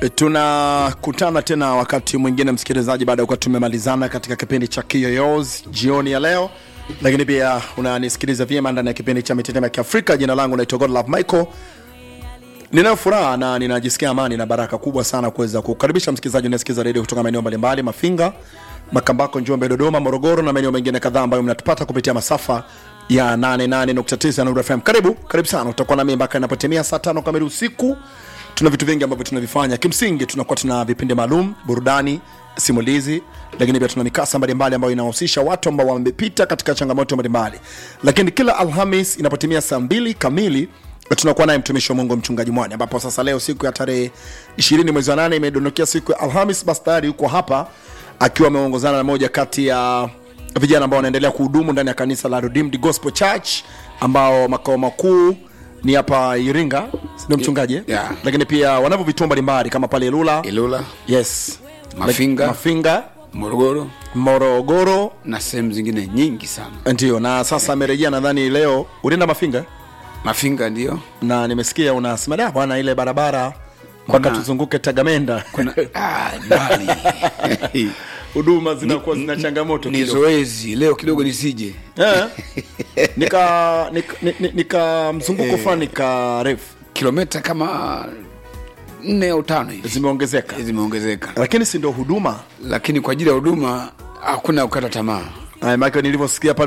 tunakutana tena wakati mwingine msikilizaji baada ya kuwa tumemalizana katika kipindi cha kiyoyozi jioni ya leo lakini pia unanisikiliza vyema ndani ya kipindi cha mitetemo ya kiafrika jina langu naitwa godlove michael ninayo furaha na ninajisikia amani na baraka kubwa sana kuweza kukaribisha msikilizaji unayesikiliza redio kutoka maeneo mbalimbali mafinga makambako njombe dodoma morogoro na maeneo mengine kadhaa ambayo mnatupata kupitia masafa ya 88.9 Nuru FM. Karibu, karibu sana. Utakuwa nami mpaka inapotimia saa tano kamili usiku. Tuna vitu vingi ambavyo tunavifanya. Kimsingi tunakuwa tuna vipindi maalum, burudani, simulizi, lakini pia tuna mikasa mbalimbali ambayo inahusisha watu ambao wamepita katika changamoto mbalimbali. Lakini kila Alhamis inapotimia saa mbili kamili tunakuwa naye mtumishi wa Mungu mchungaji Mwani, ambapo sasa leo siku ya tarehe 20 mwezi wa 8 imedondokea siku ya Alhamis, basi tayari yuko hapa akiwa ameongozana na moja kati ya vijana ambao wanaendelea kuhudumu ndani ya kanisa la Redeemed Gospel Church ambao makao makuu ni hapa Iringa, ndio mchungaji eh? Yeah. Lakini pia wanavyo vituo mbalimbali kama pale Ilula, Ilula, yes, Mafinga. Mafinga, Morogoro Morogoro, na sehemu zingine nyingi sana. ndio. Na sasa amerejea, nadhani leo ulienda Mafinga Mafinga ndio na nimesikia unasema da bwana, ile barabara mpaka Kuna- tuzunguke Tagamenda, kuna ah, mbali huduma zinakuwa zina changamoto ni kidogo. zoezi leo kidogo nisije Eh, nika nika, nika, nika mzunguko fulani nika refu kilomita kama nne au tano hivi zimeongezeka, zimeongezeka, lakini si ndio huduma lakini kwa ajili ya huduma hakuna kukata tamaa. Haya, maana nilivyosikia pale